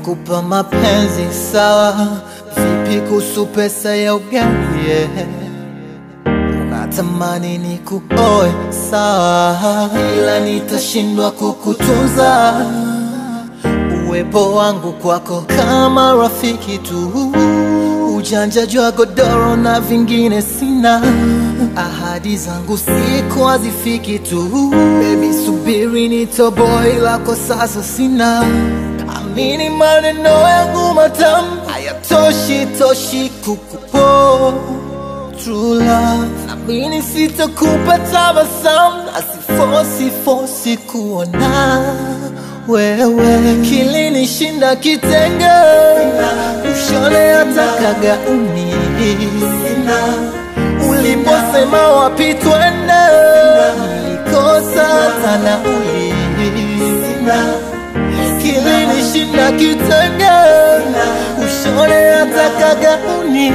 nakupa mapenzi sawa, vipi kuhusu pesa ya ugali? yeah? Unatamani ni kuoe sawa, ila nitashindwa kukutunza uwepo wangu kwako kama rafiki tu, ujanja jwa godoro na vingine sina, ahadi zangu siku hazifiki tu. Baby subiri nitoboe, ila kwa sasa sina. Amini maneno yangu matamu hayatoshi toshi kukupo true love. Amini sitakupa tabasamu, asifosi fosi kuona wewe kilinishinda kitenge, ushone hata kagauni uliposema wapi twende, nilikosa hata nauli kilinishinda kitenge, ushone hata kagauni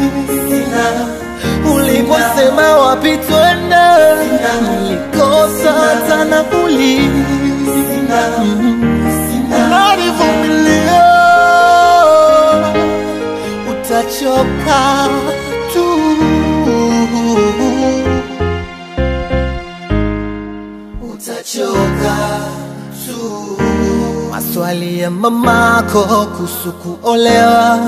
uliposema wapi twende, nilikosa hata nauli unanivumilia, utachoka tu. Utachoka tu. Maswali ya mamako kuhusu kuolewa,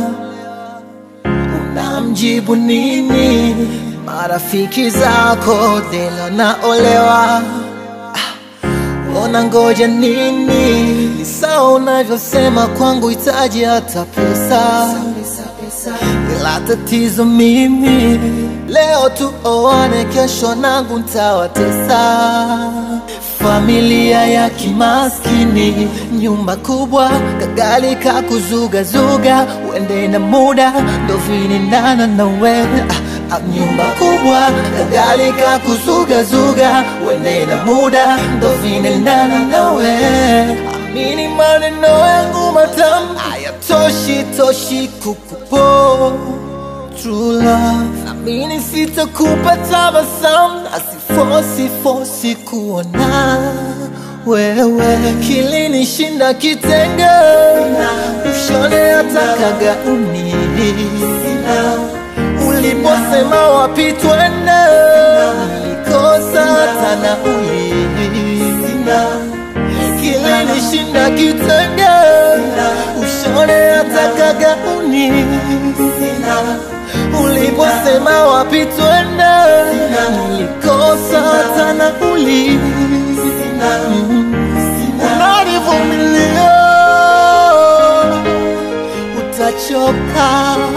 unamjibu nini? Marafiki zako dela naolewa Ona ngoja nini? Ni sawa unavyosema kwangu hitaji hata pesa, ila tatizo mimi leo tuoane, kesho nangu ntawatesa. Familia ya kimaskini, nyumba kubwa, kagali kakuzugazuga, uende na muda ndo vinendana na wewe ah, ah, nyumba kubwa, kagali kakuzugazuga, uende na muda ndo vinendana na wewe. Amini maneno yangu matamu hayatoshi toshi kukupo true love. Amini sitakupa tabasamu, asifosi fosi kuona wewe kilinishinda kitenge, ushone hata kagauni uliposema wapi twende, nilikosa hata nauli kilinishinda kitenge, ushone hata kagauni uliposema wapi twende, nilikosa hata nauli. Unanivumilia, utachoka